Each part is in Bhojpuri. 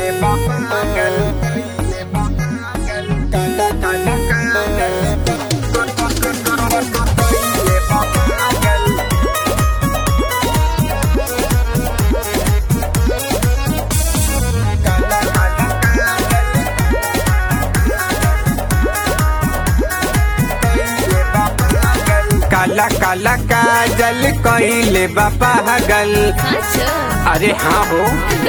काला काला काजल कइले बा पागल अरे हाँ हो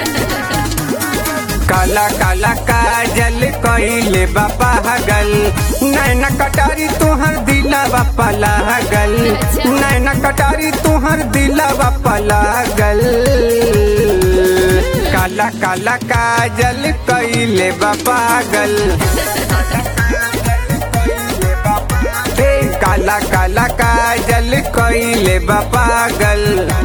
काला काला काजल कइले बा पागल नैना कटारी तुहर दिलवा पलागल नैना कटारी तुहर दिलवा पलागल काला काला काजल कइले बा पागल ए काला काला काजल कइले बा पागल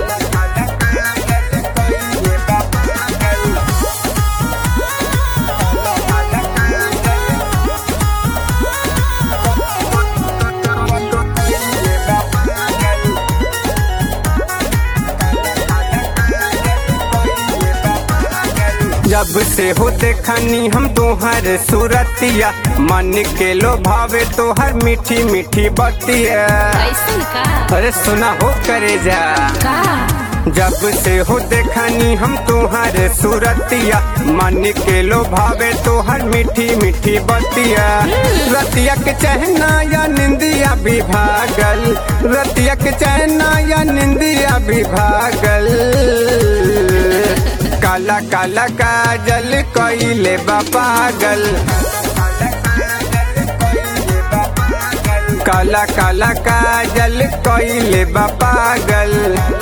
जब से हो देखनी हम तोहर सूरतिया मन के लो भावे तोहर मीठी मीठी बतिया कैसन का अरे सुना हो करे जा का जब से हो देखनी हम तोहर सूरतिया मन के लो भावे तोहर मीठी मीठी बतिया रतिया के चहना या निंदिया भी भागल रतिया के चहना या निंदिया भी भागल काला काला काजल कइले बा पागल काला काला काजल कइले बा पागल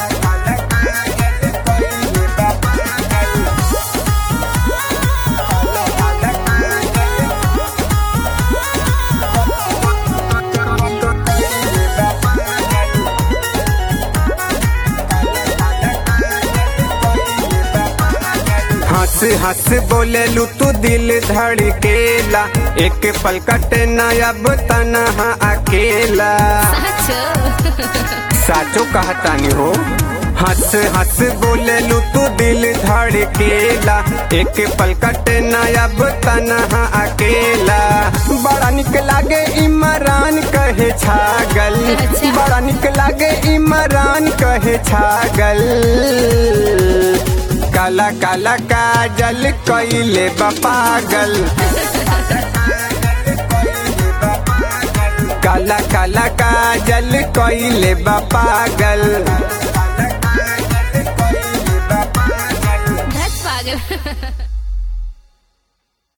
हंस हंस बोले लू तू दिल धड़केला एक पल कटे न अब तनहा अकेला सच साचो कहतानी हो हंस हंस बोले लू तू दिल धड़केला एक पल कटे न अब तनहा अकेला बड़ा निक लागे इमरान कहे छागल अच्छा। बड़ा निक लागे इमरान कहे छागल काला काला काजल कइले बा पागल काला काला काजल कइले बा पागल धत पागल